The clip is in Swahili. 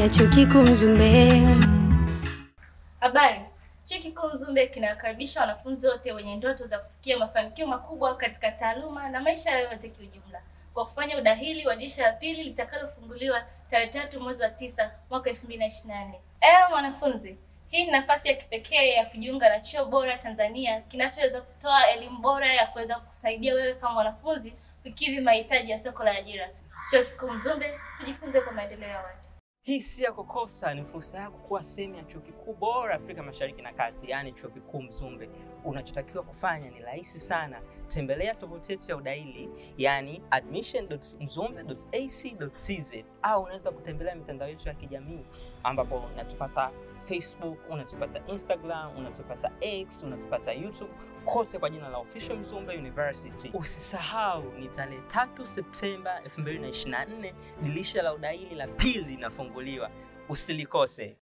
ya chuo kikuu Mzumbe. Habari. Chuo Kikuu Mzumbe kinawakaribisha wanafunzi wote wenye ndoto za kufikia mafanikio makubwa katika taaluma na maisha yao yote kiujumla kwa kufanya udahili wa dirisha la pili litakalofunguliwa tarehe tatu mwezi wa tisa mwaka elfu mbili na ishirini na nne. Ewe mwanafunzi, hii ni nafasi ya kipekee ya kujiunga na chuo bora Tanzania kinachoweza kutoa elimu bora ya kuweza kusaidia wewe kama mwanafunzi kukidhi mahitaji ya soko la ajira. Chuo Kikuu Mzumbe, tujifunze kwa maendeleo ya watu. Hii si ya kukosa, ni fursa yako kuwa sehemu ya chuo kikuu bora Afrika Mashariki na Kati, yaani chuo kikuu Mzumbe. Unachotakiwa kufanya ni rahisi sana, tembelea tovuti yetu ya udahili, yaani admission.mzumbe.ac.tz, au unaweza kutembelea mitandao yetu ya kijamii ambapo unatupata Facebook, unatupata Instagram, unatupata X, unatupata YouTube, kote kwa jina la Official Mzumbe University. Usisahau ni tarehe 3 Septemba 2024 dirisha la udahili la pili linafunguliwa, usilikose.